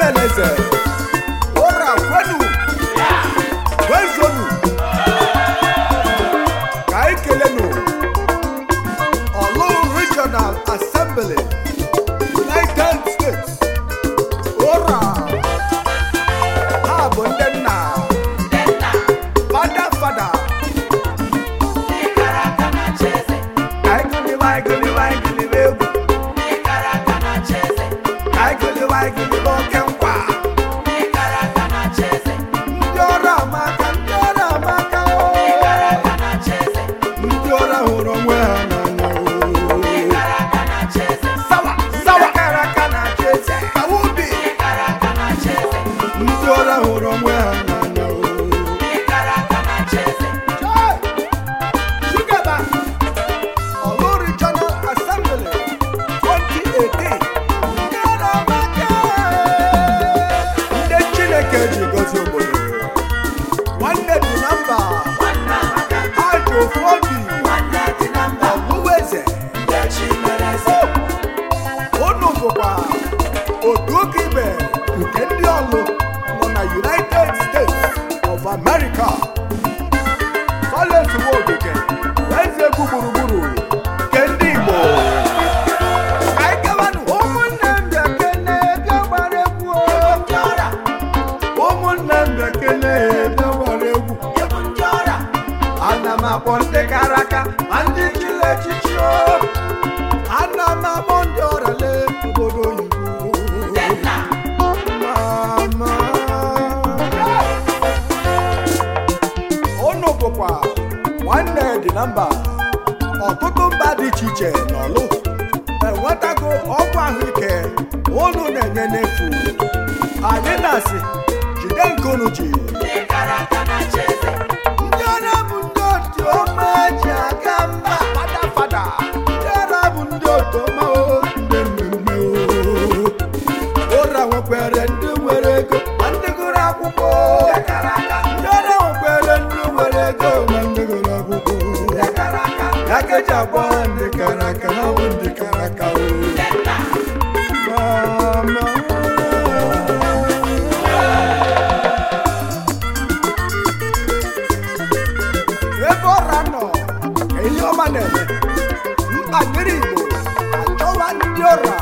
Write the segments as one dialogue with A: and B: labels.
A: chimeleze ụra kwenu kwezonu ka anyị kelenu ọlụ regional assembly united states ụra ha bụ ndị nna fada fada anyị gụliwe anyị gụliwe anyị gụliwe egwu anyị gụliwe anyị gụliwe oke nkwa ndị ọrụ amaka ndị ọrụ amaka oo. ndị ọrụ hụrụ onwe ha n'anya oo. sawa sawa kara aka na-achị eze kawa ubi ndị ọrụ hụrụ onwe ha n'anya oo. Chai! Sugaba, Olu Regional Assembly 2018. Ndị ọrụ amaka ndị Chineke ji gọzie obodo nwanne dị na mba ajọ ofu obi ọbụbụeze unu bụkwa otu ụka ibe nke ndị ọlụ nọ na united states of america Collins Nwogige eze egwu gburugburu nke ndị igbo Anyị gawanụ. ụmụnne m bịa kene bịa gbara egwu o. ụmụnne m bịa kene bịa gbara egwu ana m akpọ ndị kara aka ma ndị chiri echichi o ana m akpọ ndị ọrịa obodo oyibo Mama. unu bụkwa nwanne dị na mba ọtụtụ mba dị iche iche n'ọlụ enwetago ọgwụ ahụike unu na-enye n'efu anyị na-asị jide nke unu ji ndị ọrụ bụ ndị otu ọma ji aga mba fada fada ndị ọrụ bụ ndị otu ọma o ndị mmemme o ụra nwekwere ndị nwere ego ma ndị gụrụ akwụkwọ ndị ọrụ nwekwere ndị nwere ego ma ndị gụrụ akwụkwọ ya ka eji agba ha ndị kara aka ha bụ ndị kara aka o Mama. ebe ọra nọ ka ihe ọma na-eme mkpa dịrị igbo achọwa ndị ọra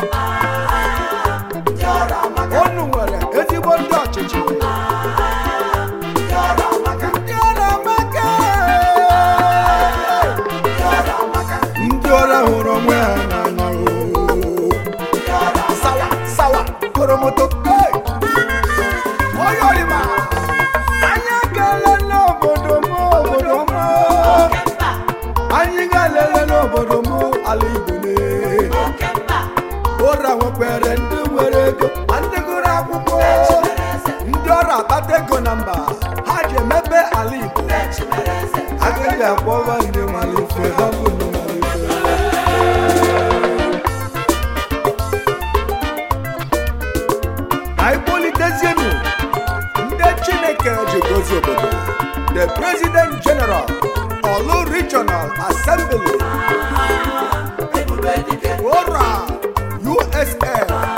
A: unu nwere ezigbo ndị ọchịchị ndị ọra amaka ndị ọra hụrụ onwe ha n'anya oo. sawa sawa koromoto hey! onye ọrịma anyị ga-elele obodo m obodo m anyị ga-elele n'obodo m ala igbo lee ụra nwekwere ndị nwere ego ma ndị gụrụ akwụkwọ ndị ọrụ akpata ego na mba ha ji emepe ala igbo agaghị akpọba ndị malite ha bụ ndị malite anyị kpolitezienu ndị chineke ji gozie obodo the president general olu regional assembly ụra usa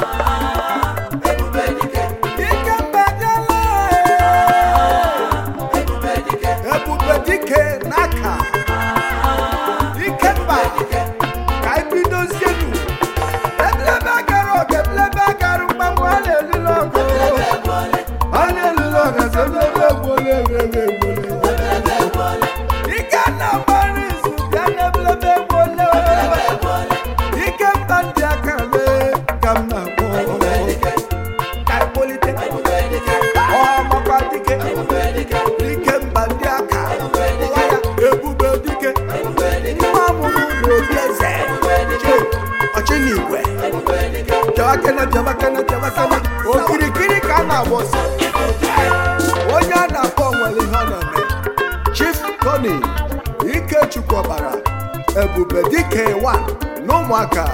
A: Ikemba ebube dike n'aka ikemba ka anyị bidozienu eblebe agara ọga eblebe agara mgbanwe a na-elule ọgụ a na-elule ọga sị eblebe egbole eblebe egbole ike na-agbara izu bịa na eblebe egbole ikemba ndị aka lee ka m na-akpọ ka anyị kpolite ọmakwa dike ike mba ndị aka kpọwa ya ebube dike nwa amụrụ n'obi eze Che, ọchịnigwe jawakene jawakene jawakene okirikiri ka a na-agba ọsọ onye a na-akpọ nwere ihe ọ na-eme chief tony ikechukwu ọbara ebube dike 1 na ụmụaka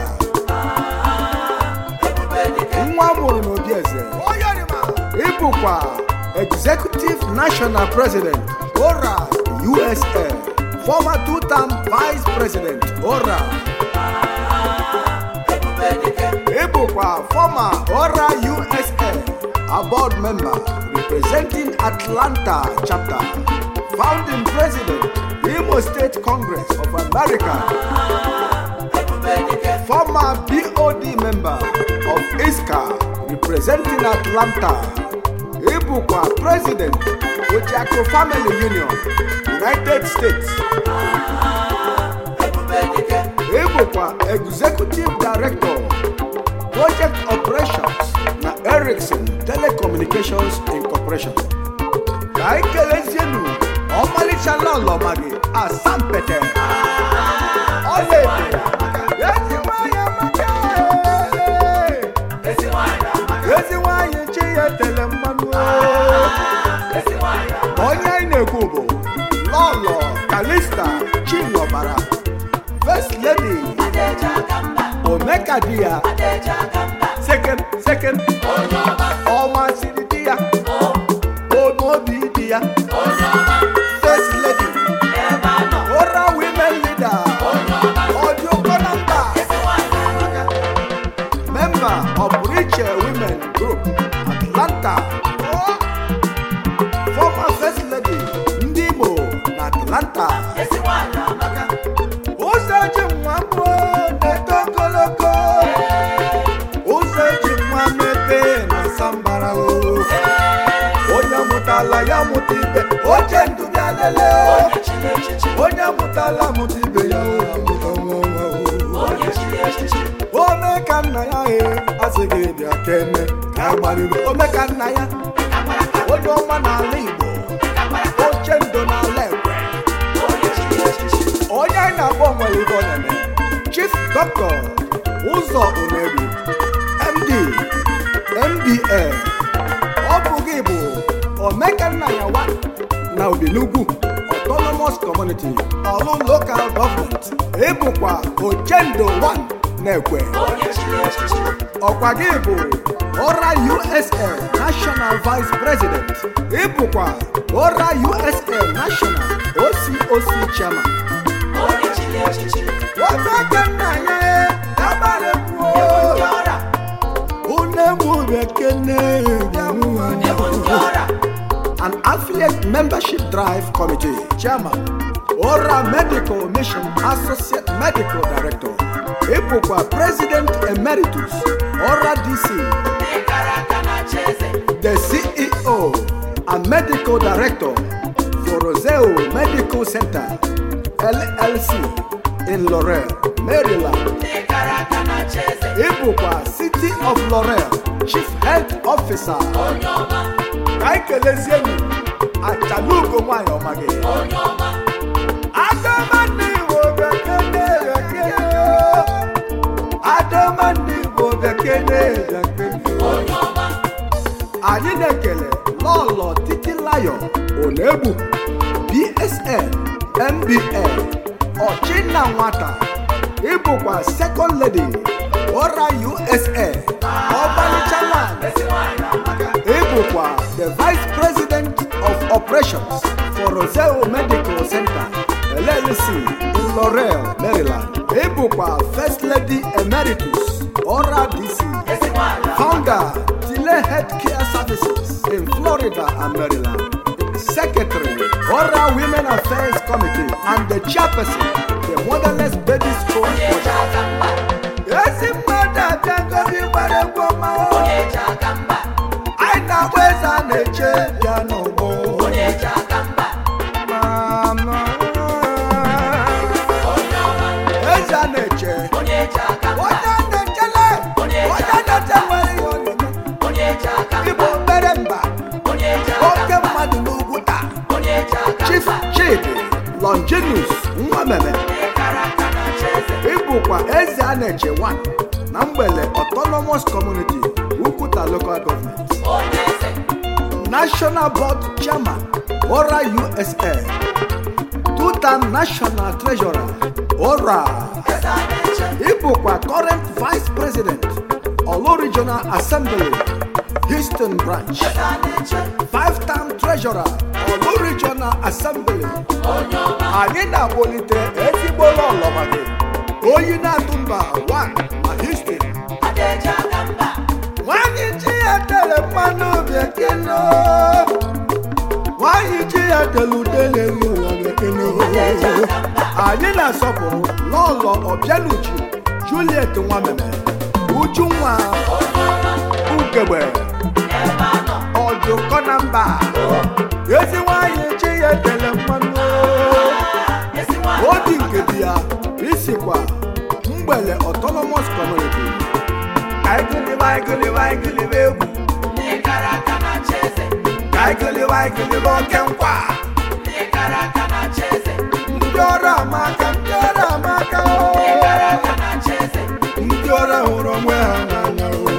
A: nwa mụrụ n'obi eze ịbụkwa executive national president ora usa former two-term vice president ora ịbụkwa former ora usa a board member representing Atlanta chapter, founding president, Imo State Congress of America, former BOD member of ISCA representing Atlanta, Ibukwa president, Ojiako Family Union, United States. Ibukwa executive director, project operations na Ericsson Telecommunications Incorporation. Ka anyị kelezienu ọmalịcha lọlọma gị asampete ọlaedo ezi nwanyị amaka ezi nwanyị chi ya tele mmanụ onye anyị na-ekwu bụ lọlọ kalista chinyọbara first lady omeka di ya second second ọma siri di ya obi di ya first lady ora women leader ọdún kọnọmba member of rich women group atlanta former first lady ndị igbo na atlanta ụzọ eji nwa mbụ na-eto ogologo ụzọ eji nwa mepee na sambara o onye mụtala ya mụta ibe oche ndụ bịa lele onye mụtala mụta ibe ya o, ya mụta nwa nwa o. ome ka nna ya he asịghị bịa kene ka a gbariri ome ka nna ya onye ọma n'ala igbo oche ndo n'ala ekwe onye anyị na-akpọ nwere ibe ọ na-eme chief dọkịta ụzọ omeru md mba ọ bụ gị bụ omekanna ya wa na obinugwu autonomous community ọlụ local government ịbụkwa ochendo 1 na-ekwe ọkwa gị bụ ọra usl national vice president ịbụkwa ọra usl national ococ chairman omekanna ya abalị kwuo une mu bekene an affiliate membership drive committee chairman ora medical mission associate medical director ịbụkwa president emeritus ora dc the ceo and medical director for roseo medical center llc in laurel maryland ịbụkwa city of laurel chief health officer ka anyị kelezienu achalugo nwanyị ọma gị adamanne igbo bekene bekene adamanne igbo bekene bekene anyị na-ekele lọlọ titilayo onegbu bsn mba ọchịnna nwata ịbụkwa second lady ora usa ọbalichaland ịbụkwa the vice president of operations for roseo medical center llc in laurel maryland ịbụkwa first lady emeritus ora dc founder tile healthcare services in florida and maryland secretary ora women affairs committee and the chairperson the motherless baby school project. ezi mmadụ abịagobi gbara egwu ọma o. anyị na-agba eze a na-eche bịa n'ụgbọ Mama. eze a na-eche onye na-echele onye na-eche nwere ihe ọ na-eme igbo obere mba oke mmadụ n'ugwu taa chief chidi longinus nwameme ịbụkwa eze a na-eche 1 na mgbele autonomous community ukwuta local government national board chairman ora usa two-time national treasurer ora ịbụkwa current vice president olu regional assembly houston branch five-time treasurer olu regional assembly anyị na-akpọlite ezigbo lọlọma gị oyi na-atụ mba 1 na houston nwanyị chi ya tere mmanụ obi delude na-elu ụwa bekene anyị na-asọpụrụ n'ụlọ ọbịanuju juliet nwameme ujunwa ugegbe ọjụkọ na mba ezi nwanyị chi ya tele mmanụ odi nke di ya isikwa mgbele autonomous community aịgịlịba aịgịlịba aịgịlịba egwu aịgịlịba aịgịlịba oke nkwa ndị ọrụ amaka ndị ọrụ amaka o. ndị ọrụ hụrụ onwe ha n'anya o.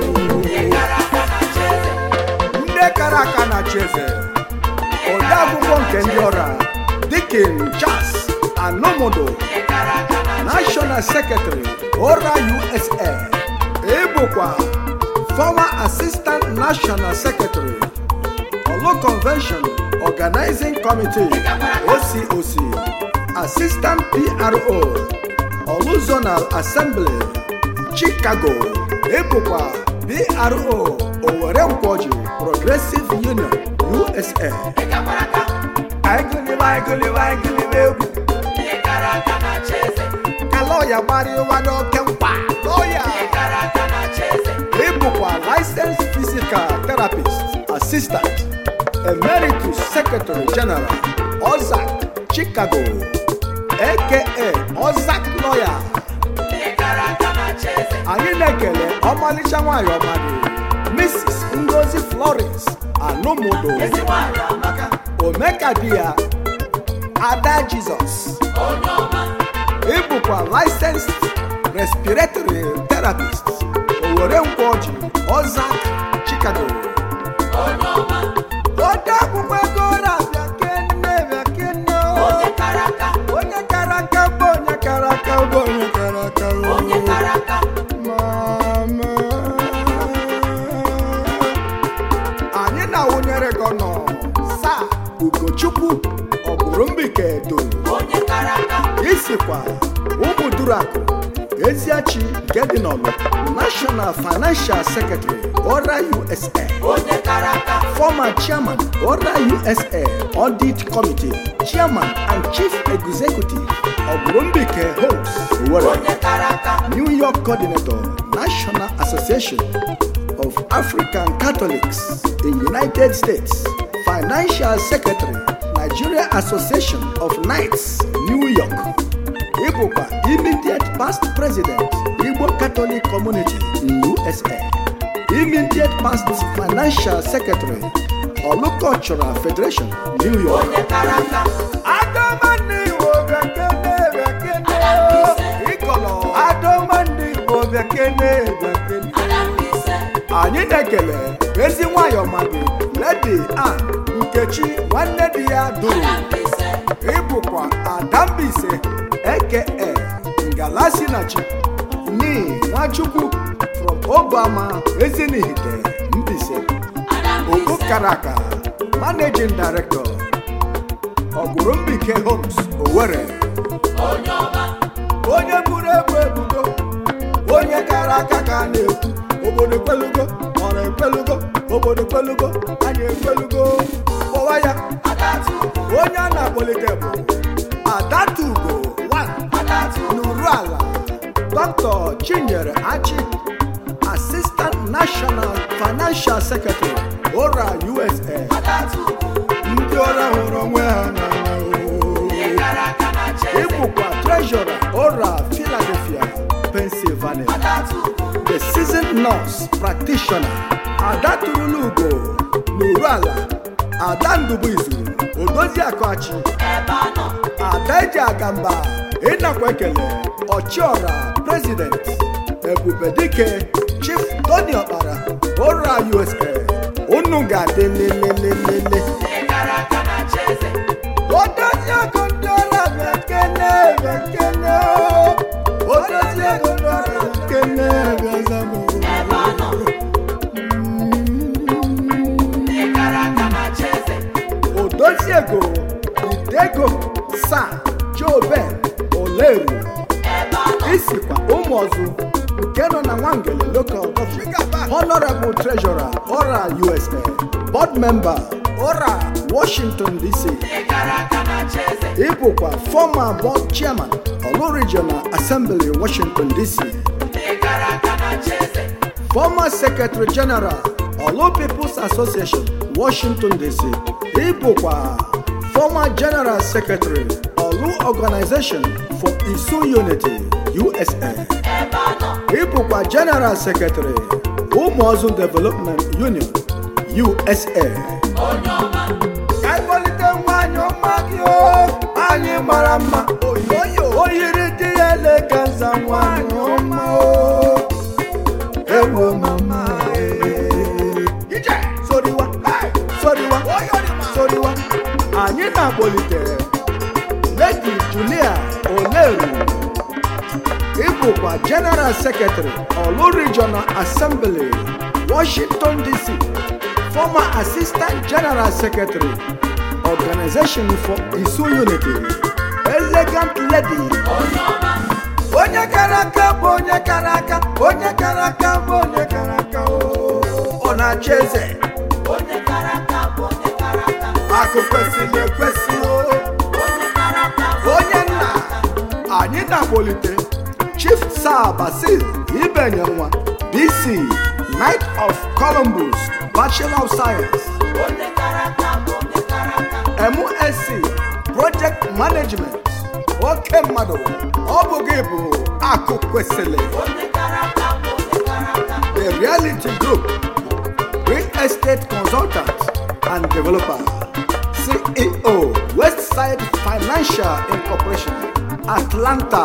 A: ndị kara aka na cheze ode akwụkwọ nke ndị ọrụ a, dikin charles anomodo national secretary ora usa ịbụkwa former assistant national secretary olu convention organizing committee ococ assistant pro olu zonal assembly chicago ịbụkwa pro owere nkwoji progressive union usa aịgụlịba aịgụlịba aịgụlịba egwu ka lọya gbarịwa n'oke mkpa lọya ịbụkwa licensed physical therapist assistant emeritus secretary general ozak chicago aka ozak lawyer anyị na-ekele ọmalịcha nwanyị ọma gị mrs ngozi florence anụmodo omeka di ya ada jizọs ịbụkwa licensed respiratory therapist owere nkwoji ozak chicago ode akwụkwọ ego ụra bịa kenne bịa kenne o. onye kara aka bụ onye kara aka bụ onye kara aka o. Mama. anyị na-awụnyere gị ọnọ saa ugochukwu ọgụrụmbike edo isikwa ụmụ durakụ eziachi nke dị n'ọlụ national financial secretary ora usa former chairman ora usa audit committee chairman and chief executive ọgụrụmbike homes Owerri. New York coordinator, National Association of African Catholics in United States, Financial Secretary, Nigeria Association of Knights, New York. Ibukwa immediate past president, Igbo Catholic Community in USA. Immediate past financial secretary, Olu Cultural Federation, New York. Adamani Igbo bekene bekene. Ịkọlọ Adamani Igbo bekene bekene. anyị na-ekele ezi nwayọ mmadụ ledi a nkechi nwanne di ya duru ịbụkwa adambise eke ngalasinachi ni nwachukwu from obama ezinihite mbise ogo karaka managing director ọgụrụmbike homes owere onye buru ebu ebugo onye kara aka ka a na-ekwu obodo ekwelugo ọra ekwelugo obodo ekwelugo anyị ekwelugo kpọwa ya onye a na-akpọlite bụ adatugo n'uru ala dr chinyere achi assistant national financial secretary ora usa ndị ọrụ hụrụ onwe ha n'anya oo. ịbụkwa treasurer ora philadelphia pennsylvania the seasoned nurse practitioner ada turulugo n'uru ala ada ndubuizu odozi akọchi ada eji agamba ịnakwa ekele ọchiọra president ebubedike chief tony ọkpara ora usa unu ga-adị lelelelele odozi ego ndị ọrụ bekene bekene odozi ego ndị ọrụ bekene bezamo odozi ego idego sa joben oleru isikwa ụmụọzụ nke nọ na nwangele local government honorable treasurer ora usa board member ora washington dc ịbụkwa former board chairman olu regional assembly washington dc former secretary general olu people's association washington dc ịbụkwa former general secretary olu organization for isu unity usa ịbụkwa general secretary ụmụọzụ development union usa ka anyị kpọlite nwanyị ọma gị o anyị mara mma oyoyo oyiri dị ya eleganza nwanyị ọma o ewo mama ije soriwa soriwa soriwa anyị na-akpọlite lady julia oleru ịbụkwa general secretary olu regional assembly washington dc former assistant general secretary organization for isu unity elegant lady onye kara aka bụ onye kara aka onye kara aka bụ onye kara aka o ọ na-achị eze akụ kwesịrị ekwesị o onye nna anyị na-akpọlite chief sir basil ibenye nwa bc knight of columbus bachelor of science msc project management oke mmadụ ọ bụ gị bụ akụ kwesịrị the reality group real estate consultant and developer ceo westside financial incorporation atlanta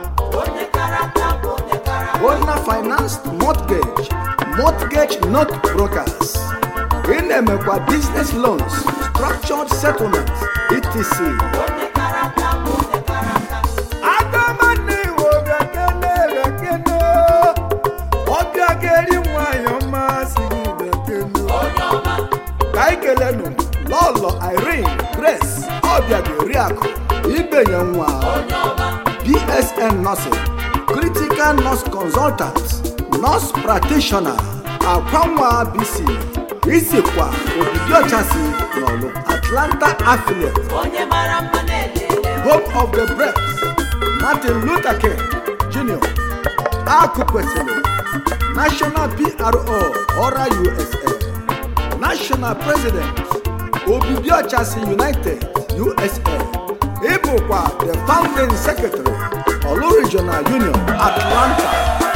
A: owner finance mortgage mortgage note brokers ị na-emekwa business loans structured settlements etc agamanne iwo bekene bekene ọbịa ga-eri nwanyị ọma si gị bekene ka anyị kelenu lọlọ irene grace ọbịa ga-eri akụ ibenye nwa bsn nursing critical nurse consultant nurse practitioner akwanwa bc isikwa obibi ọchasị n'ọlụ atlanta affiliate home of the breath martin luther king jr akụ kwesịrị national pro ora usa national president obibi ọchasị united usa ịbụkwa the founding secretary olu regional union atlanta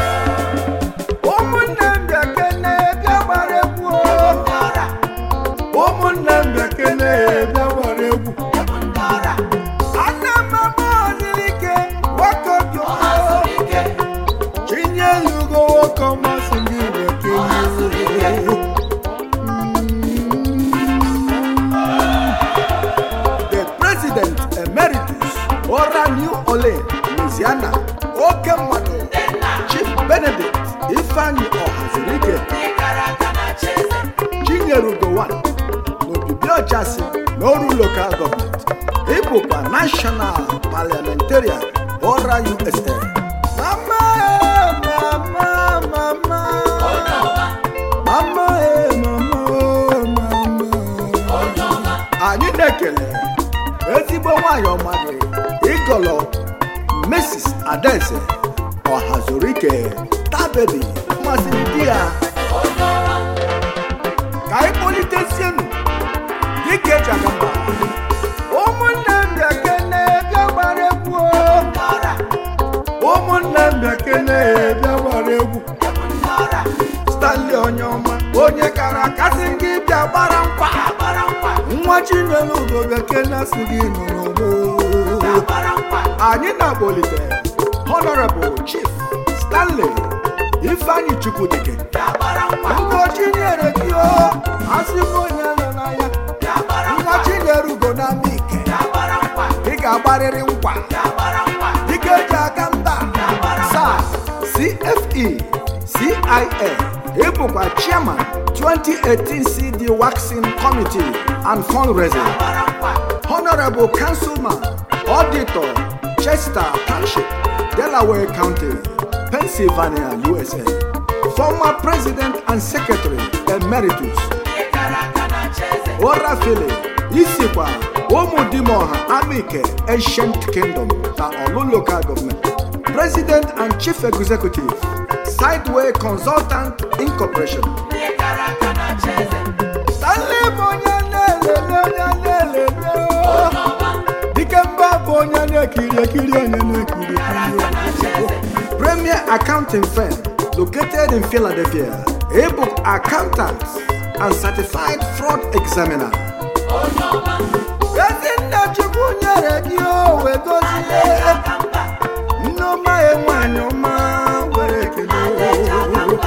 A: ụmụnne m bekene bịa gbara egwu o. ụmụnne m bekene bịa gbara egwu ana m ama ọdịrike nwoke obi ọma chinye ya ugo nwoke ọma si gị bekene the president emeritus ora new orleans louisiana oke mmadụ chief benedict ifeanyi ọhazirike chinyere ugowan n'obibi ọchasị n'oru local government ịbụkwa national parliamentarian ora usa mama eh, mama mama mama eh, mama oh, mama anyị na-ekele ezigbo nwanyị ọma gị ịgọlọ mrs adaeze ọhazurike tabebi masịrị di ya ka anyị kpọlitesienu dịka eji aga mba ụmụnne m bịakene bịa gbara egwu o. ụmụnne m bịakene bịa gbara egwu stanley onye ọma onye kara akasị gị bịa gbara nkwa nwa chinyere ugo bekene si gị nọrọ anyị na-akpọlite honorable chief stanley ifeanyi chukwudike ugochi nyere gị o asị m onye nọ n'anya nwa chinyere ugo na ike ị ga-agbarịrị nkwa dịka eji aka mba sa cfe cia ịbụkwa chairman 2018 cd waxing committee and fundraising honorable councilman auditor chester township delaware county pennsylvania usa former president and secretary emeritus orafele isikwa ụmụdimoha amike ancient kingdom na olu local government president and chief executive sideway consultant incorporation stanley bụ onye na-elele onye na-elele dike mba bụ onye na-ekiri ekiri onye na-ekiri ekiri premier accounting firm located in philadelphia ebook accountant and certified fraud examiner ezinne chukwu nyere gị owe gozie nneọma ya nwanyị ọma were ekele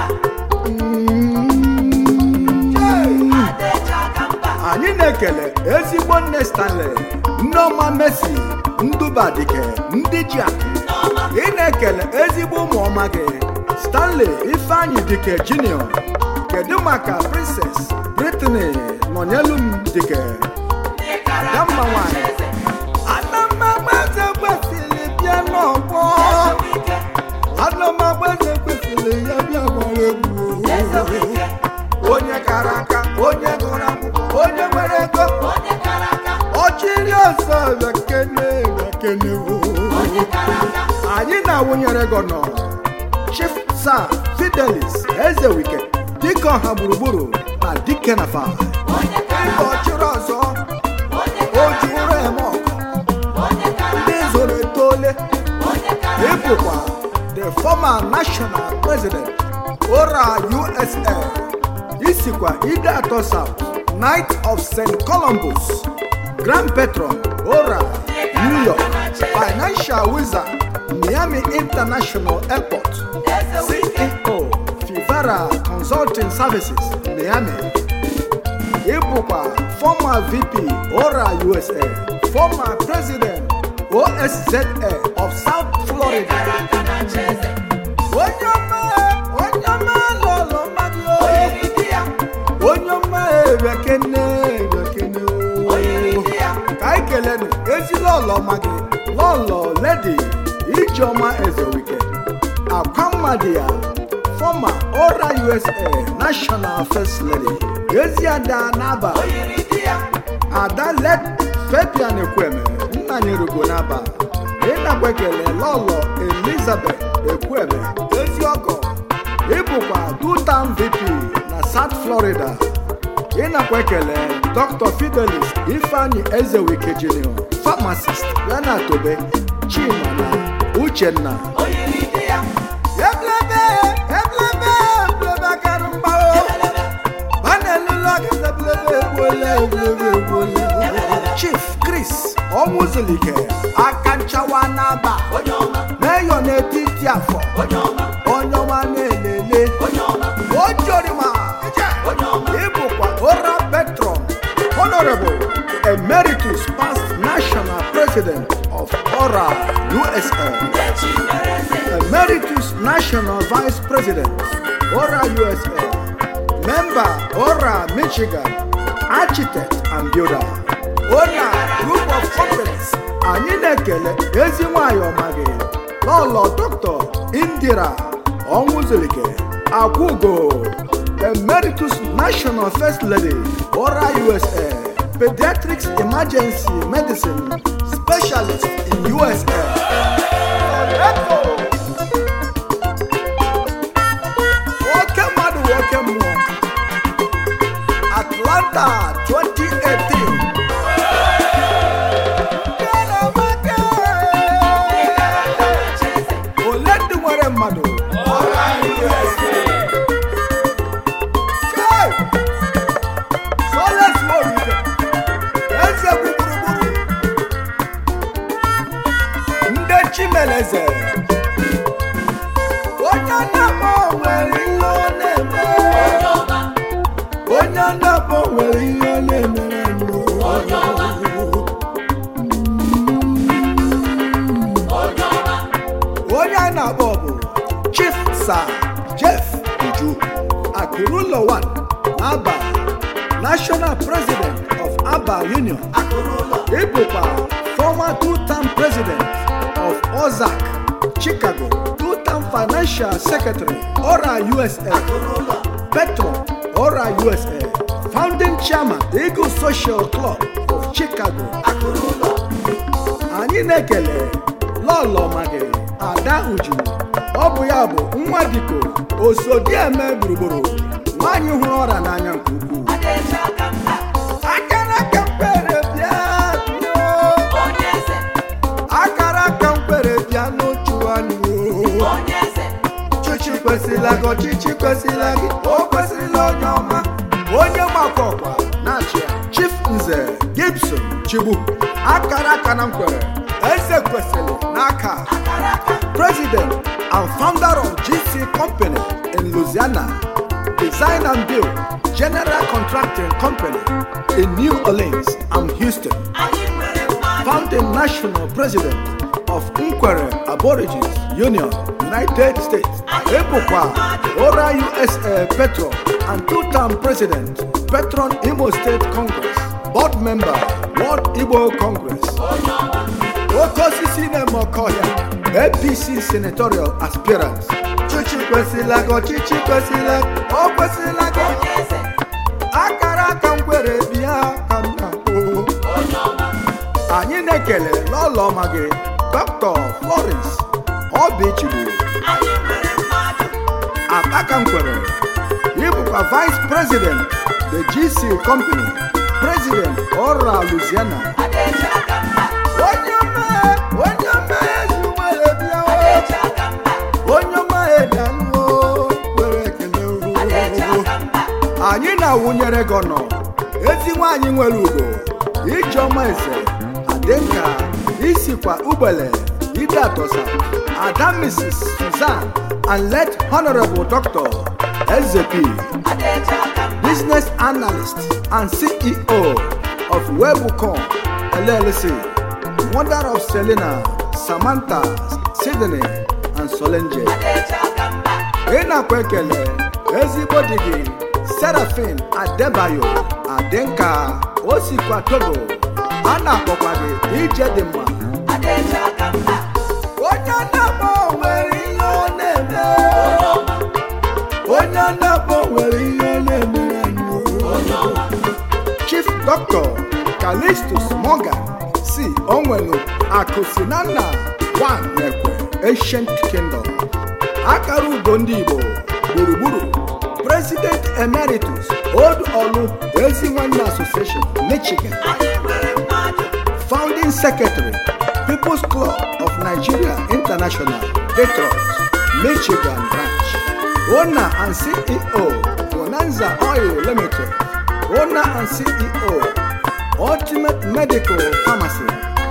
A: Mm. anyị na-ekele ezigbo nne stanley nneọma messi ndụbadike ndị ji akụ ị na-ekele ezigbo ụmụọma gị stanley ifeanyị dike junior kedu maka princess britney nọnyelu m dike adamma nwanyị anamagbaze kwesịrị bịa n'ọgbọ anamagbaze kwesịrị ya bịa gbara egwu onye kara aka onye gụrụ akwụkwọ onye nwere ego ọchịrị ọsọ bekene bekene anyị na-awụnyere gọnọ chief sir fidelis eze wike dike ọha gburugburu na dike na fa ịba ọchịrị ọzọ oji ụra eme ọkụ ndị zoro etole ịbụkwa the former national president ora usa isikwa ide atọ south knight of st columbus grand patron ora new york financial wizard miami international airport ceo fivara consulting services miami ịbụkwa former vp ora usa former president oszza of south florida onye ọma onye ọma lọlọ mmadụ onye ọma ebekene ebekene ka anyị kelenu ezi lọlọ ọma gị lọlọ ledi ijeọma ezewike akwa mmadụ ya former ora usa national first lady ezi ada n'aba ada let fabian ekweme nna nyerugo n'aba ịnakwa ekele lọlọ elizabeth ekweme ezi ọgọ ịbụkwa dutam vp na south florida ịnakwa ekele dr fidelis ifeanyi ezewike junior pharmacist yana tobe chima na uchenna eblebe eblebe eblebe kara mgbawo chief chris ọnwụzulike aka nchawa n'aba meyọ n'etiti afọ onye ọma na-elele ojorima ịbụkwa ora petron honorable emeritus past national president of ora usa emeritus national vice president ora usa member ora michigan architect and builder owner group of companies anyị na-ekele ezi nwanyị ọma gị lọlọ dr indira ọnwụzulike akwụgo emeritus national first lady ora usa pediatrics emergency medicine specialist in usa nwoke mmadụ nwoke mmụọ atlanta 2018 ole ndị nwere mmadụ Chai! Soles Morike, eze bụ gburugburu ndị chimeleze onye na-akpọ nwere ihe ọ na-eme onye na-akpọ nwere ihe ọ na-emere anyị. onye a na-akpọ bụ chief sir jeff uju akụrụlọ 1 aba national president of aba union ịbụkwa former two-term president of ozark chicago two-term financial secretary ora usa petro ora usa founding chairman Eagle Social Club of Chicago anyị na-ekele lọlọ magị ada uju ọ bụ ya bụ nwa diko osodieme gburugburu nwaanyị hụrụ ọra n'anya nke ukwuu akara aka mkpere bịa bịa. akara aka mkpere bịa n'otu anyị chichi kwesịrịla gị ọchịchị kwesịrịla gị o kwesịrịla onye ọma onye makwa ọkwa na-achị ya chief nze gibson chigbu akara aka na nkwere eze kwesịrị n'aka president and founder of gc company in louisiana design and build general contracting company in new orleans and houston founding national president of Nkwere Aborigines Union, United States, Ebukwa, Ora USA Petron, and two-term president, Petron Imo State Congress, board member, World Igbo Congress. Okosisi Nemokoya, APC senatorial aspirant. Chichi kwesịla gị, ọchịchị kwesịla gị, o kwesịla gị. Akara aka ngwere bịa ka m na-akpọ. anyị na-ekele lọlọ ọma gị dr florence obichigbo akaka nkwere ịbụkwa vice president the gc company president ọra louisiana onye ọma onye ọma ezugbere bịa o. onye ọma edanụo kwere ekele o. anyị na-awụnyere gị ọnọ ezi nwaanyị nwere ugo ijeọma eze adịnka isikwa ugbele ide atọsa ada mrs susan and late honorable dr ezep business analyst and ceo of webucom llc mother of selena samantha sydney and solenje ị nakwa ekele ezigbo di gị serafin adebayo adịnka o sikwa togo a na-akpọkwa gị ije dị mma onye na-akpọ nwere ihe ọ na-eme onye na-akpọ nwere ihe ọ na-eme anyị. chief dr calistus morgan si onwelu akụ si na nna wan ekwe ancient kingdom akara ugo ndị igbo gburugburu president emeritus old olu ezi nwanne association michigan founding secretary people's club of nigeria international detroit michigan branch owner and ceo bonanza oil limited owner and ceo ultimate medical pharmacy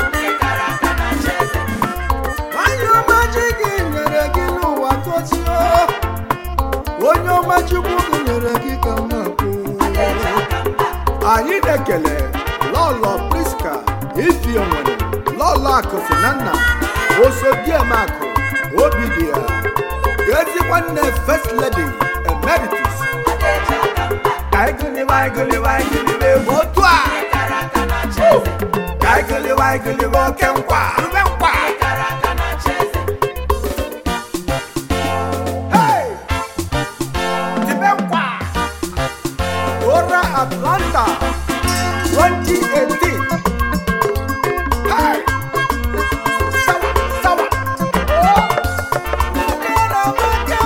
A: onye ọma ji gị nyere gị n'ụwa tochie onye ọma chukwu gị nyere gị ka m na-akwụ anyị na-ekele lọlọ priska ifi onwere lọlọ akụsi na nna osodiemakụ obi dị ya ezi nwanne first lady emeritus ka anyị gụliwe anyị gụliwe anyị gụliwe egwu otu a ka anyị gụliwe anyị gụliwe oke nkwa rube nkwa Hey! Tibe nkwa Ora Atlanta 2018 Hey! Sawa, sawa. Oh! Ora Maka!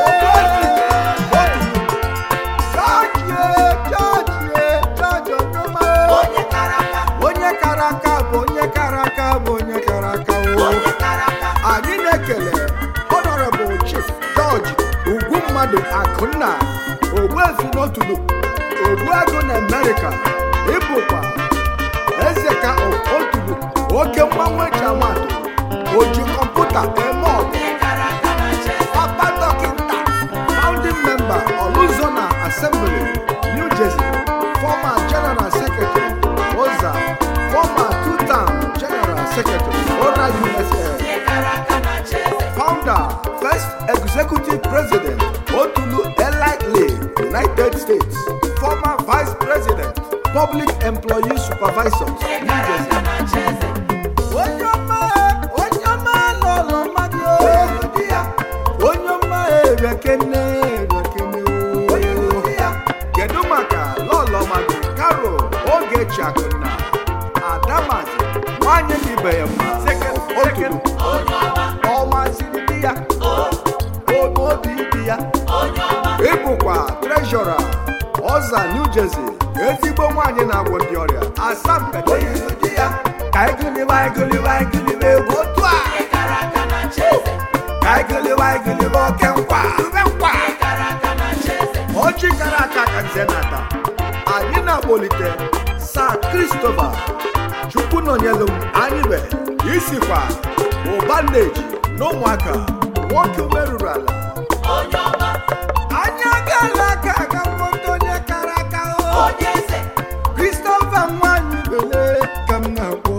A: George, George, George Onyema. Onye kara aka bụ onye kara aka bụ onye kara aka o. anyị na-ekele honorable chief george ugwu mmadụ akụnna ogbuefi n'otulu ogbuagụ na amerịka ịbụkwa eze ka of otulu oke mgbanwe jamatụ oji kọmputa eme ọgụ papa dọkịta founding member oluzona assembly new jersey former general secretary oza former two-term general secretary ora usa founder, first executive president, Otulu Elightly, United States, former vice president, public employee supervisors, New Jersey. Onye ọma, onye ọma lọrọ mmadụ o. Onye ọma erekene erekene o. Kedu maka lọlọ ya ịbụkwa trejọra ọza new jersey ezigbo nwaanyị na-agwọ ndị ọrịa asampete yiri di ya ka egilibe egilibe egilibe egwu otu a ka egilibe egilibe oke nkwa ube nkwa ọchị kara aka ka nze na-ata anyị na-akpọlite sa kristofa chukwu nọnyelu m anyị be isikwa ụba nneji na ụmụaka nwoke merụrụ ala anyị agaala aka aga nwoke onye kara aka o kristofa nwanyị bele ka m na-akpọ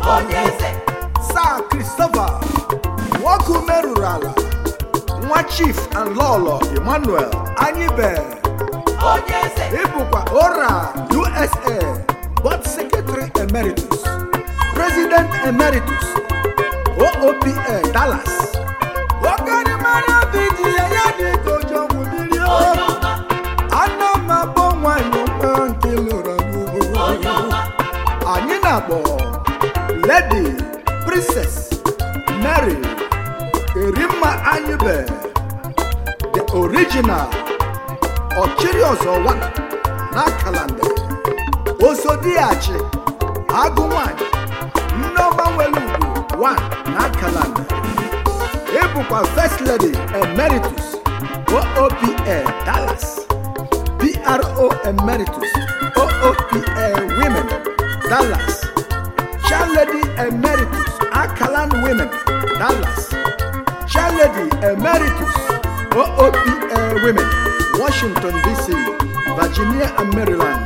A: sa kristofa nwoke merụrụ ala nwa chief and lọlọ emmanuel anyị be ịbụkwa ora usa board secretary emeritus president emeritus oopa dallas okenimara bidi ya ya dị ka ụjọ nwụdiri ana m akpọ nwanyị nwa nke lụrụ n'ugbo anyị na-akpọ lady princess mary erimma anyịbe the original ọchịrị ọzọ wana na kalanda osodiachi agụ nwanyị nneọma nwere ugwu wan na kalanda ịbụkwa first lady emeritus oopa dallas pro emeritus oopa women dallas chair lady emeritus akalan women dallas chair lady emeritus oopa women washington dc virginia and maryland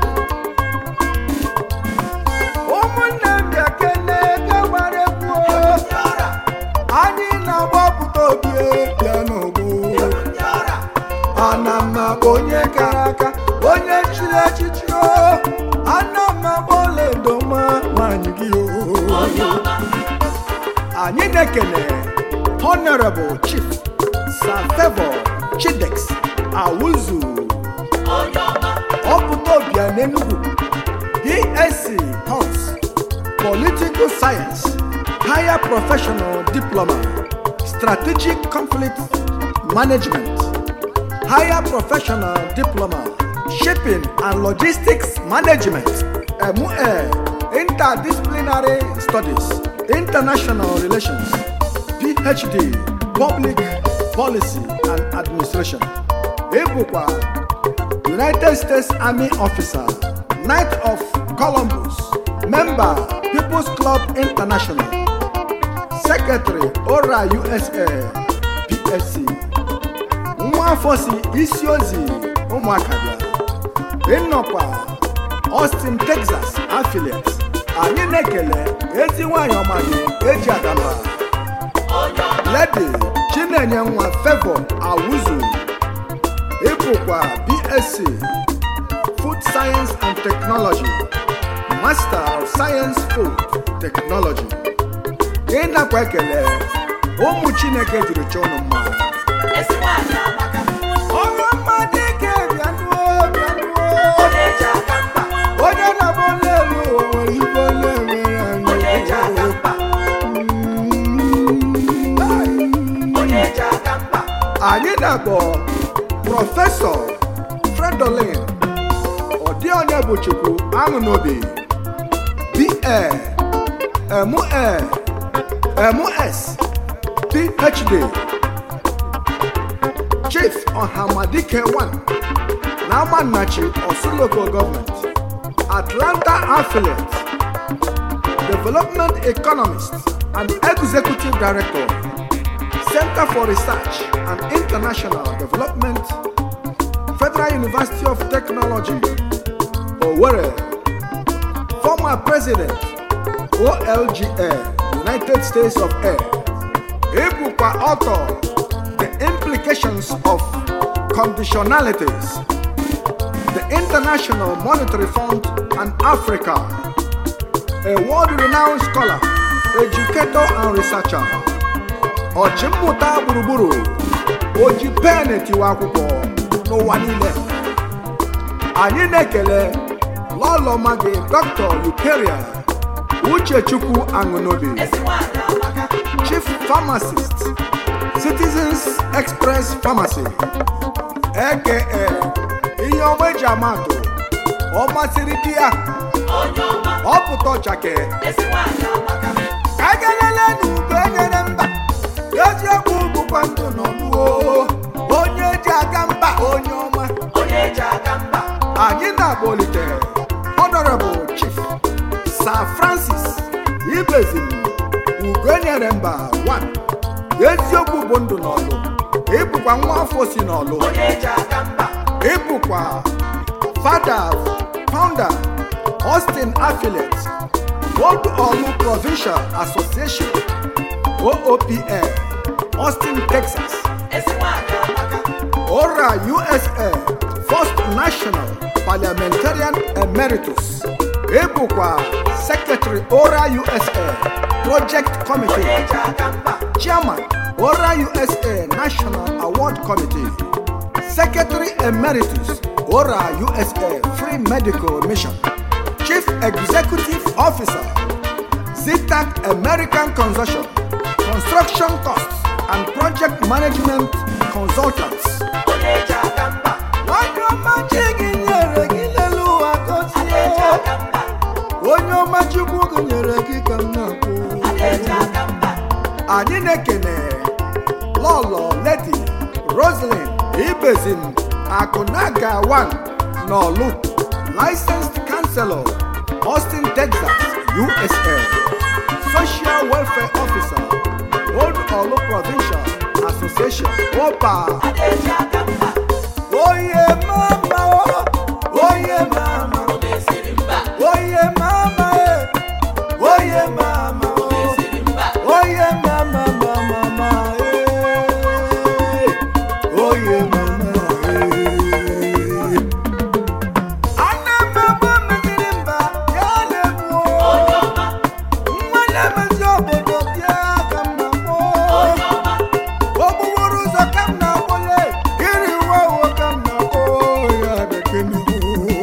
A: ụmụnne m bịa kene gawara egwu anyị na-agbapụta obi bịa n'ogbo ana m akpọ onye kara aka onye chiri echichi o ana m akpọ ledoma nwanyị gị o anyị na-ekele honorable chief sir favor chidex awuzu ọpụta obia n'enugwu dsc hons political science higher professional diploma strategic conflict management higher professional diploma shipping and logistics management MA interdisciplinary studies international relations phd public policy and administration ịbụkwa united states army officer knight of columbus member people's club international secretary ora usa psc nwa afọ si isi ozi ụmụaka bịa ịnọkwa austin texas affiliate anyị na-ekele ezi nwanyị ọma gị eji adaba lady chinenye nwa favor awuzu ịbụkwa bsc food science and technology master of science food technology ịnakwa ekele ụmụ chineke jiri chọọ ụnụ mma ọnwa mmadụ ike bịanụo bịanụo onye na-abụ onye elu ụwa nwere ibe onye nwere anyị anyị na-akpọ prọfesọ fredolin ọdị onye bụ chukwu aṅụ n'obi ba ma ms phd chief ọhamadike 1 na amannachi osu local government atlanta affiliate development economist and executive director center for research and international development federal university of technology owerri former president olga united states of a ịbụkwa author the implications of conditionalities the international monetary fund and africa a world-renowned scholar educator and researcher ọchịmmụta gburugburu oji pen tiwa akwụkwọ n'ụwa niile anyị na-ekele lọlọma gị dr lukeria uchechukwu aṅụnobi chief pharmacist citizens express pharmacy aka ihe ọma eji amatụ ọ masịrị di ya
B: onye ọma
A: ọ pụta ọchake
B: ezi nwaanyị amaka
A: ka a galele n'ugo enyere mba eziokwu bụkwa ndụ n'ọlụo onye ji aga mba onye ọma
B: onye eji aka mba
A: anyị na-akpọlite honorable chief sir francis ibezim ugoenyere mba 1 eziokwu bụ ndụ n'ọlụ ịbụkwa nwa afọ si n'ọlụ
B: onye eji aka mba
A: ịbụkwa fada founder austin affiliate old olu provincial association oopl austin texas
B: ezi nwaanyị amaka
A: ora usa first national parliamentarian emeritus ịbụkwa secretary ora usa project
B: onye
A: committee
B: eji aka mba
A: chairman ora usa national award committee secretary emeritus ora usa free medical mission chief executive officer zitac american consortium construction costs and project management consultants
B: onye eji aka mba
A: onye ọma chi gị nyere gị n'elu ụwa
B: onye eji
A: gozie
B: aka mba
A: onye ọma chukwu gị nyere gị ka m na-akwụ
B: onye eji aka mba
A: anyị na-ekene lọlọ ledi roslyn ibezim akụnaga 1 n'ọlụ licensed counselor austin texas usa social welfare officer old olu provincial association opa
B: onye eji aka mba
A: oye mama o oye mama
B: o mesiri mba
A: oye mama e oye mama
B: o
A: o
B: mesiri mba
A: Oye mama mama mama eh. Oye mama eh. Ana mama mesiri mba ya na-egbu
B: onye ọma
A: nwa na-emezi obodo bịa ka m na-akpọ
B: onye ọma
A: okpukporo ụzọ ka m na-akpọle iri nwa uwe ka m na-akpọ ya bekee n'ihu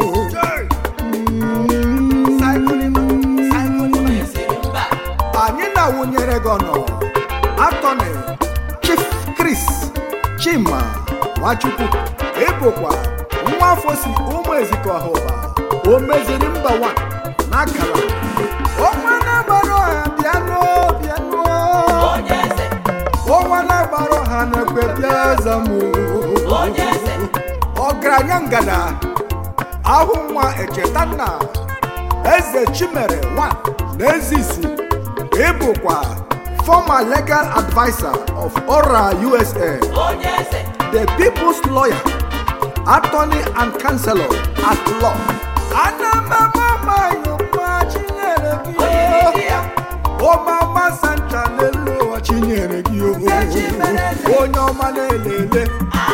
B: o mesiri mba
A: anyị na-awụnyere gị ọnụ atọni chief chris chima nwachukwu ịbụkwa nwa afọ si ụmụ ezikọ ọhụba o meziri mba wa n'akara ọnwa na-agbara ọha bịanụ bịanụ
B: onye eze
A: ọnwa na-agbara ọha na-ekwe bịa zamụ
B: onye eze
A: ọgaranya ngada ahụ nwa echeta nna eze chimere nwa na ezisi ịbụkwa former legal adviser of ora usa
B: onye eze
A: the people's lawyer attorney and counselor at law ana m amama yokwa chinyere gị
B: onye n'ike ya
A: ọmama santa n'elu ụwa chinyere gị o. onye ọma na-elele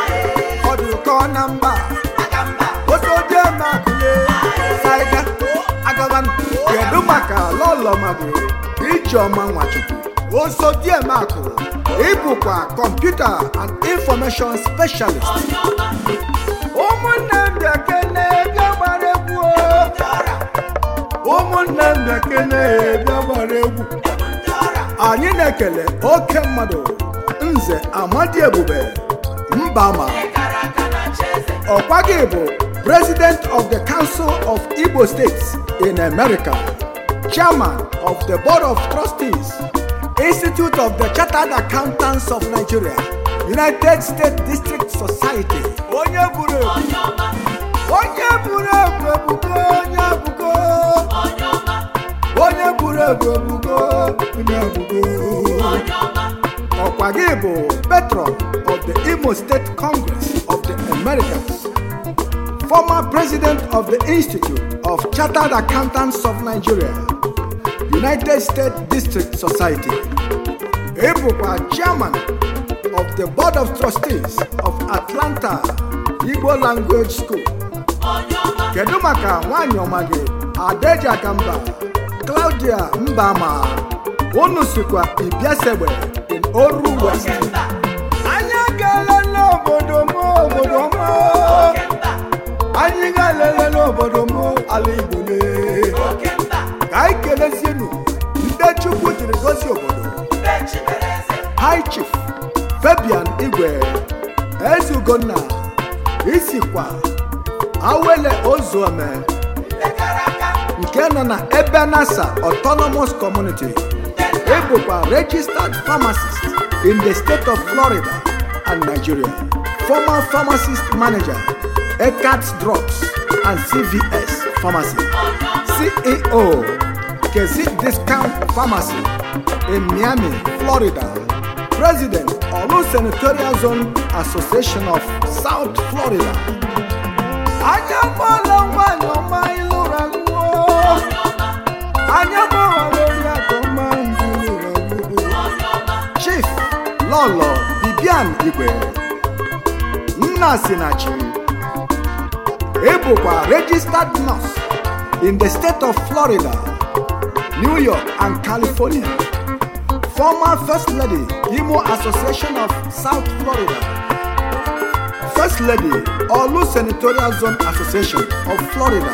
A: ọ dị ụkọ na mba
B: aka mba
A: osodiemakụle saiga agaban kedu maka lọlọmago ijeọma nwachukwu osodiemakụ ịbụkwa kọmputa and information specialist
B: onye ọma
A: ụmụnne m bịakene bịa gbara egwu o.
B: ndị ọra
A: ụmụnne m bịakene bịa gbara egwu
B: ebu ndị ọra
A: anyị na-ekele oke mmadụ nze amadi ebube mbama
B: kara aka na chi eze
A: ọkwa gị bụ president of the council of igbo states in america chairman of the board of trustees institute of the chartered accountants of nigeria united states district society onye buru ebu
B: onye ọma
A: onye buru ebu ebugo onye ebugo
B: onye ọma
A: onye buru ebu ebugo onye ebugo
B: onye ọma
A: ọkwa gị bụ patron of the imo state congress of the americas former president of the institute of chartered accountants of nigeria united states district society ị bụkwa chairman of the board of trustees of atlanta igbo language school
B: onye ọma
A: kedu maka nwanyị ọma gị adeji akamba claudia mbama unu sikwa ibiasegbe in oru west
B: oke mba
A: anyị gaala n'obodo m obodo m
B: oke mba
A: anyị ga-elele n'obodo m ala igbo lee
B: oke mba
A: ka anyị kelezienu ndị chukwu jiri gozie obodo
B: ndị chimere eze
A: high chief fabian igwe ezugonna isikwa awele ozuome nke nọ na ebenasa autonomous community ịbụkwa registered pharmacist in the state of florida and nigeria former pharmacist manager ecats drugs and cvs pharmacy ceo kezi discount pharmacy in miami florida president olu senatorial zone association of south florida anya mọla nwanyị ọma ịlụra lụọ anya mọla lórí àtọmọ ìlúra lụọ chief lọlọ bibian igwe nna sinachi ịbụkwa registered nurse in the state of florida new york and california former first lady imo association of south florida first lady olu senatorial zone association of florida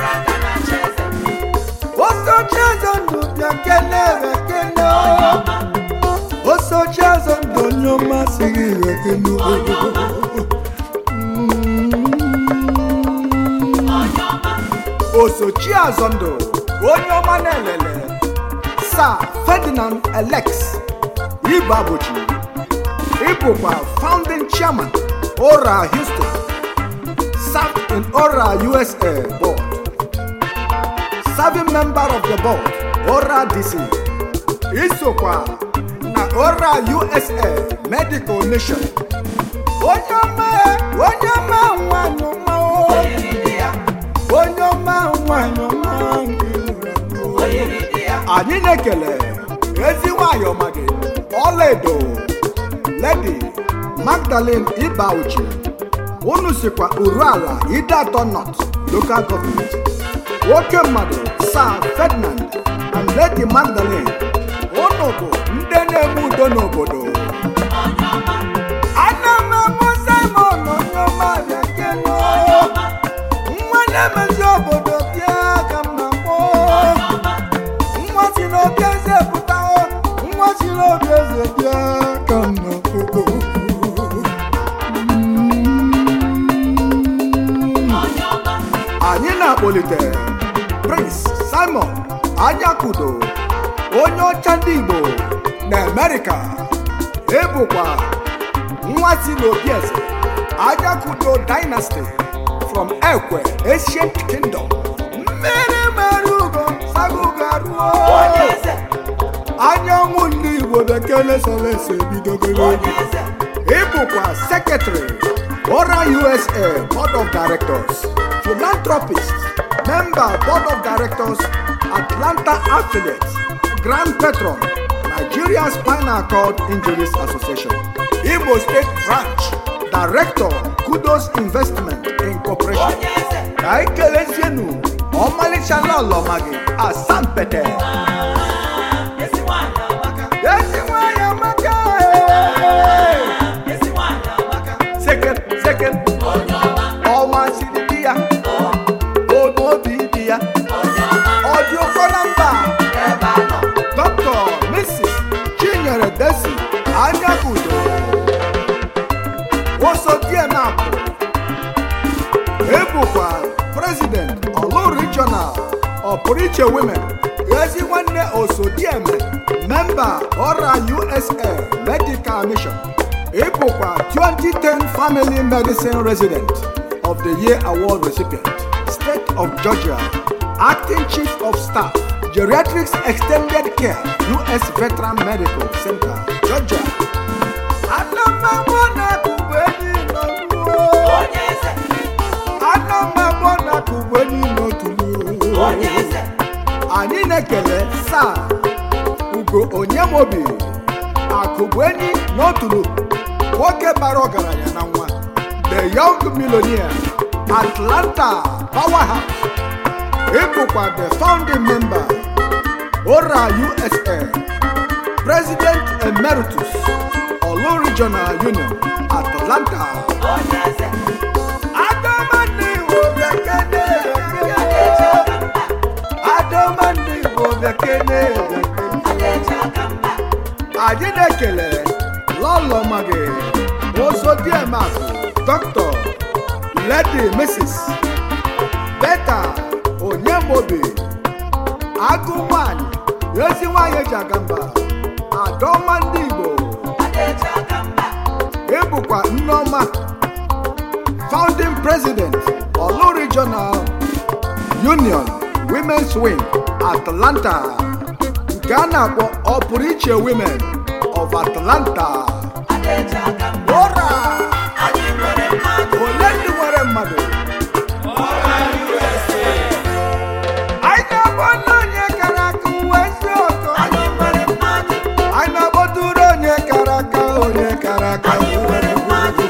A: osochieze ndụ bịa kelee ekele osochieze ndụ onye ọma sighị ekele osochi azọndụ onye ọma na-elele sir ferdinand alex ibabochi ịbụkwa founding chairman ora houston served in ora usa board serving member of the board ora dc isokwa na ora usa medical nation onye ọma onye ọma nwanyị ọma o. onye ọma nwanyị ọma anyị na-ekele ezi nwanyị ọma gị ọlaedo ledi magdalene ibauchi unu sikwa uru ala ide atọ not local government nwoke mmadụ sir ferdinand and lady magdalene unu bụ ndị na-eme udo n'obodo ana m amụ simon onye ọma bịa keno nwa na-emezi obodo bịa ka m na-akpọ nwa si n'obi eze pụta nwa si n'obi eze bịa ka m na-akpọ anyị na-akpọlite prince simon anyakudo onye ọcha ndị igbo na amerịka ịbụkwa nwa si n'obi eze anyakudo dynasty from ekwe ancient kingdom mmiri mere ugo sagugo ruo anyanwụ ndị igbo bekele solese bidogoro ịbụkwa sekretary ora usa board of directors philanthropist member board of directors atlanta affiliate grand patron nigeria spinal cord injuries association imo state branch director kudos investment incorporation ka anyị kelezienu ọmalịcha lọlọma gị asampete ezi nwanyị amaka ee. second second ọnwa siri di ya onu obi di ya ọ dị ụkọ na mba dr mrs chinyere desi anya udo ụsọ dienapụ ebụkwa president olu regional ọpụrụiche women ezi nwanne osodieme memba ọra usa medical mission ịbụkwa 2010 family medicine resident of the year award recipient state of georgia acting chief of staff geriatrics extended care us veteran medical center georgia anamamọnakugbenyi nọruo anamamọnakugbenyi n'otulu anyị na-ekele saa ugo onyemobi akụgbenyi n'otulu nwoke bara ọgaranya na nwa the young millionaire atlanta powerhouse ịbụkwa the founding member ora usa president emeritus olu regional union atlanta adamani wo bekene adamani wo bekene bekene anyị na-ekele lọlọ magị emakụ dr lady mrs beta onyemobi agụ nwanyị ezi nwanyị eji aga mba adaọma ndị igbo ịbụkwa nneọma founding president olu regional union women's wing atlanta nke a na-akpọ ọpụrụ iche women of atlanta ụra ole ndị nwere mmadụ anyị na-abụ onye kara aka uwe eziokwu anyị na-akpọtụrụ onye kara aka onye kara aka nwere mmadụ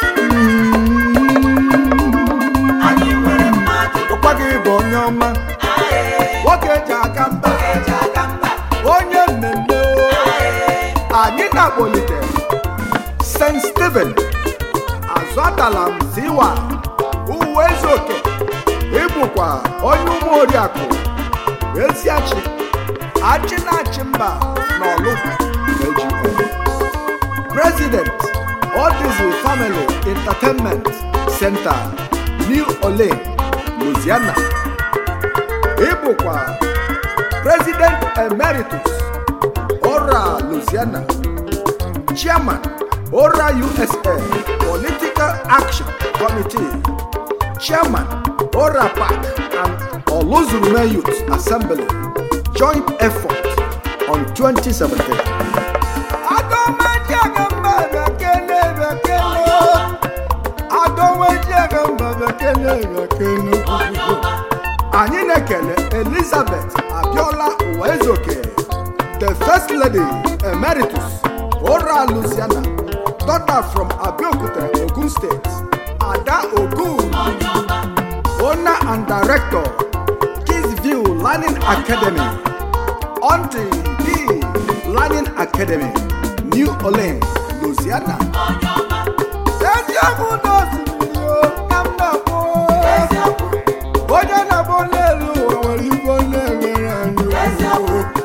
A: ụkwa gị bụ onye ọma nwoke ji aka mba onye mmemme o. anyị na-akpọlite st steven azụatala m ziwa uwe ezuoke ịbụkwa onye ụmụ oriakụ eziachi achị na-achị mba n'ọlụ AGM. president Odyssey family entertainment center new orleans louisiana ịbụkwa president emeritus ora louisiana chairman ora usa political action committee chairman ora park and oluzurume youth assembly joint effort on 2017 agọmaji agamba bekele bekele agọmaji agamba bekele bekele anyị na-ekele elizabeth abiola uwezoke the first lady emeritus ora luciana daughter from abeokuta ogun state ada ogun owner and director kidsview learning academy auntie d learning academy new orleans louisiana eziokwu na osimiri o na mgbakwo onye na-abụ n'elu ụwa nwere igbo na-enwere anyị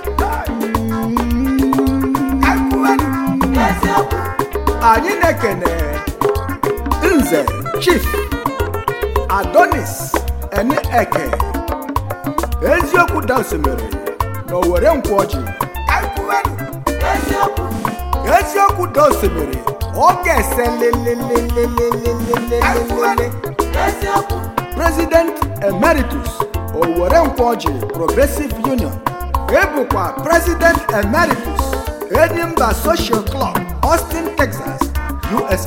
A: anyị na-ekene nze chief adonis eni eke eziokwu dansimiri na owere nkwọji eziokwu dansimiri ọ ga-ese lelelelelelelelele president emeritus owere nkwọji progressive union ịbụkwa president emeritus edimba social club austin texas usa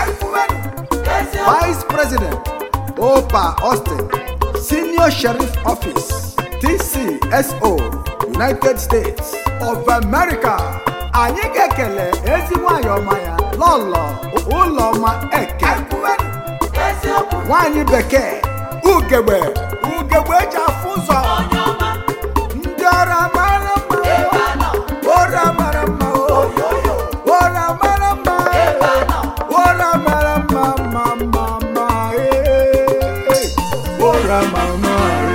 A: vice president opa austin senior sheriff office tcso united states of america anyị ga-ekele ezi nwanyị ọma ya lọlọ ụlọma eke nwanyị bekee ugegbe ugegbe eji afụ ụzọ ndị ọrụ amara mma ụra mara mma o. ụra mara mma ụra mara mma mma mma mma ee. ụra mara mma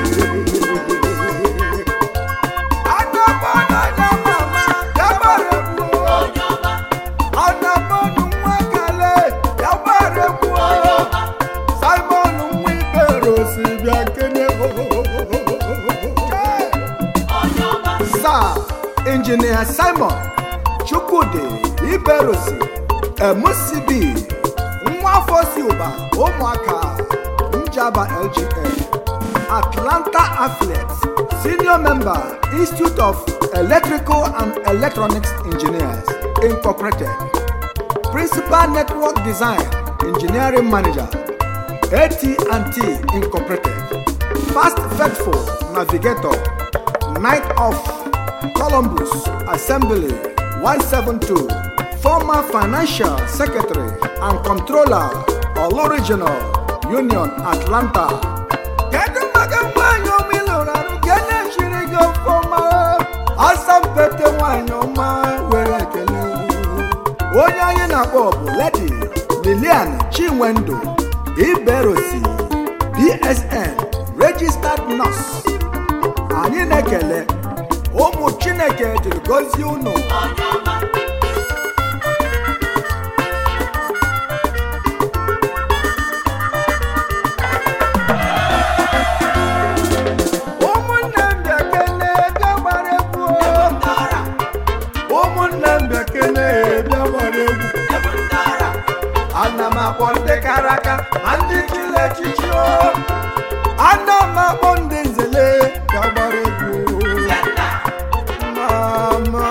A: Anabọnụ onye mama, ya gbara egwu o. Anabọnụ nwa kale, ya gbara egwu o. Simon nwa ibere osi bịa kene o. Sir Engineer Simon Chukwudi Iberosi MCB nwa afọ si ụba ụmụaka Njaba LGA Atlanta Athletes Senior Member Institute of Electrical and Electronics Engineers Incorporated Principal Network Design Engineering Manager AT&T Incorporated Fast Faithful Navigator Night of Columbus Assembly 172 Former Financial Secretary and Controller Olo Regional Union Atlanta Kedu maka nwanyị ọma ị lụrụ arụ ka e na-echiri gị ọfọma asampete nwanyị ọma were ekele onye anyị na-akpọ bụ Lady Lilian Chinwendu Iberosi BSN Registered Nurse anyị na-ekele ụmụ chineke jiri gọzie unu na-akpọ ndị nzele ka gbara egwu mama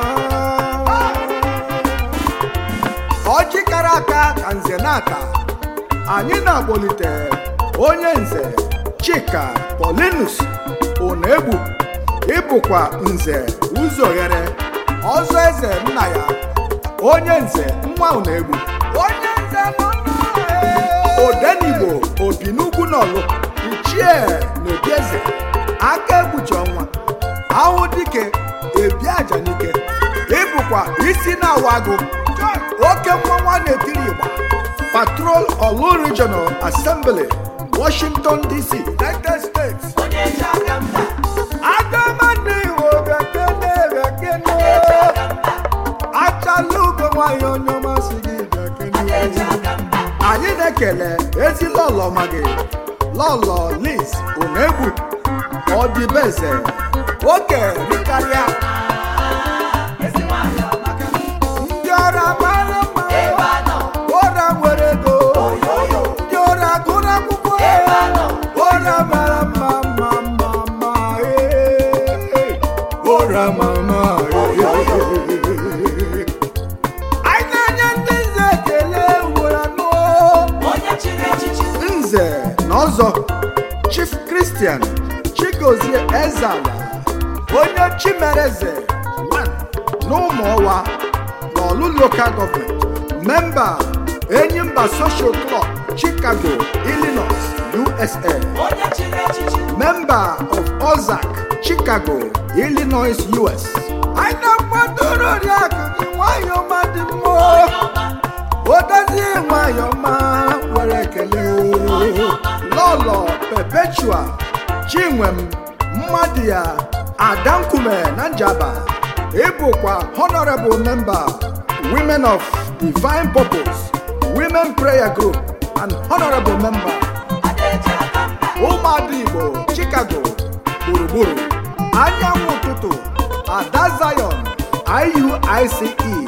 A: ọjị kara aka ka nze na-ata anyị na-akpọlite onye nze chika polinus onegbu ịbụkwa nze ụzọghere ọzọ eze nna ya onye nze nwa onegbu onye nze nọ odenigbo obi n'ugwu n'ọlụ ichie na obieze aka egbuchi ọnwa ahụ dike ebi aja n'ike ịbụkwa isi na-awa agụ oke mmanwa na-etiri igba patrol olu regional assembly washington dc united states
B: onye ji aka mba
A: agaman'ihu bekene bekene achala ugo nwanyị onye ọmasị gị bekene
B: eji aka mba
A: anyị na-ekele ezi lọlọ ma gị lọlọ lis onegbu ọdịbeze oke rikarịa
B: ezi nwanyị ọmaka
A: ndị ọrụ mara mma
B: ebe a nọ
A: ụra nwere ego
B: oyoyo
A: ndị ọrụ agụrụ akwụkwọ
B: ebe a nọ
A: ụra mara mma mma mma mma ee. ụra mama ee. anyị na-enye ndị nze ekele ugboro anọ
B: onye chiri echichi
A: nze na ọzọ chief christian chigozie ezala onye chimereze n'ụmụọwa n'ọlụ local government memba enyimba social club chicago illinois usa
B: onye chiri echichi
A: member of ozac chicago illinois us anyị na-akwadoro oriakụ gị nwayọọ ma dị mmụọ
B: onye ọma
A: odozie nwayọma were ekele o. lọlọ perpetua chinwem mmadụ ya adankume na njaba ịbụkwa honorable member women of divine purpose women prayer group and honorable member
B: adaeji aka mba
A: ụmụada igbo chicago gburugburu anyanwụ ụtụtụ ada zion iuice